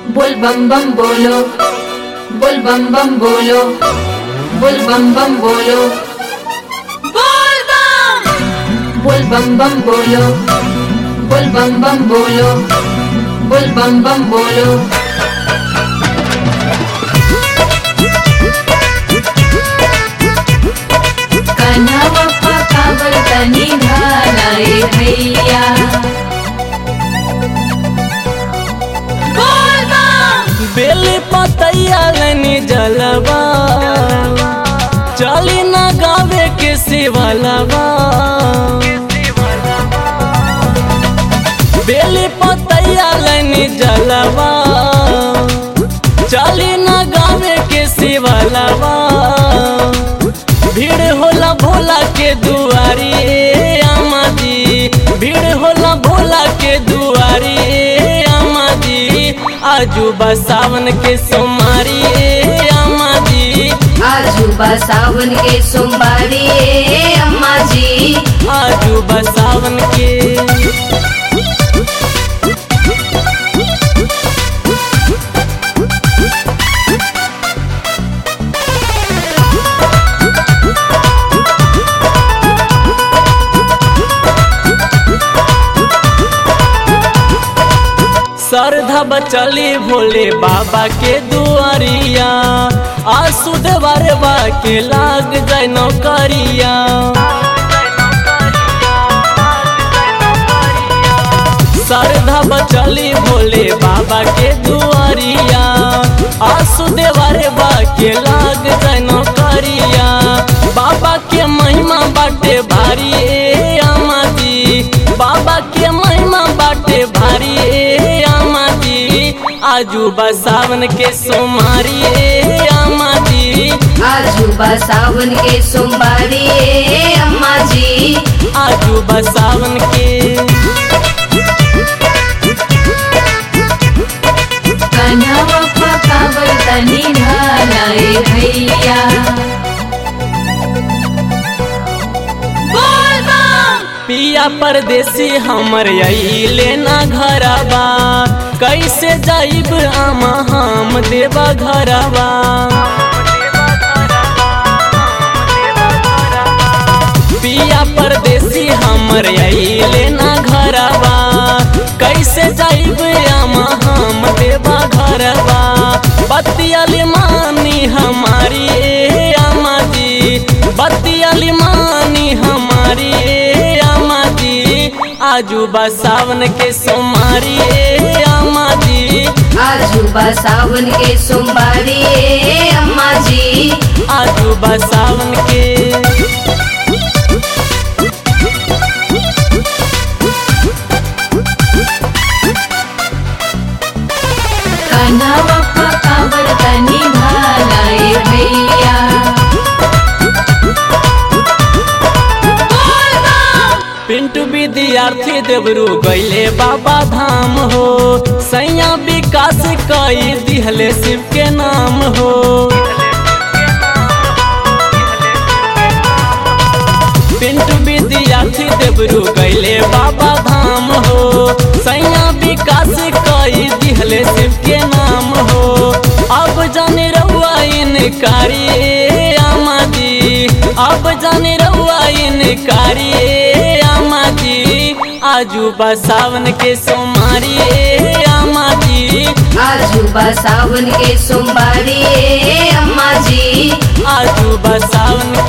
बोल बम बम बोलो बोल बम बम बोलो बोल बम बम बोलो बोल बम बोल बम बम बोलो बोल बम बम बोलो बोल बम बम बोलो कान्हा बाप्पा काबर तनी घालाए भैया बोल बम बेली पतैया लनी जलवा चली न गावे के शिवलवा बेली पतैया लनी जलवा चली न गावे के शिवलवा भीड़ होला भोला के दुआरी ए अम्मा जी भीड़ होला भोला के दुआरी ए अम्मा जी आजू सावन के सोमारी ए अम्मा जी आजू बा सावन के सोमवारी ए अम्मा जी आजू सावन के श्रद्धा बचली भोले बाबा के दुआरिया आसू देवरबा के लाग जाय नौकरिया श्रद्धा बचली भोले बाबा के दुआरिया आसू देवरबा के लाग जाय नौकरिया बाबा के महिमा बाटे भारी ए अम्मा जी बाबा के महिमा बाटे भारी ए अम्मा जी आजू सावन के सोमारी ए अम्मा जी आजू बा सावन के सोमवारी ए अम्मा जी आजू सावन के कान्हा बाप्पा काबर तनी घालाए भैया बोल बम पिया परदेसी हमर अइले ना घरबा कैसे जाइब आमा हम देवा घरबा पिया परदेसी हमर अइले ना घरबा कैसे जाइब आमा हम देवा घरबा बतियाली मानी हमारी ए अम्मा जी बतियाली मानी हमारी ए अम्मा जी आजू सावन के सोमारी ए अम्मा जी आजू बा सावन के सोमवारी ए अम्मा जी आजू सावन के कान्हा बाप्पा काबर तनी घालाए भैया बोल बम पिंटू विद्यार्थी देवरू गैले बाबा धाम हो सैया विकास कई दिहले शिव के नाम हो पिंटू विद्यार्थी देवरू गैले बाबा धाम हो सैया विकास कई दिहले शिव के नाम हो अब जाने रहुआ इनकारी ए अम्मा जी अब जाने रहुआ इनकारी ए अम्मा जी आजू सावन के सोमारी ए अम्मा जी आजू बा सावन के सोमवारी ए अम्मा जी आजू सावन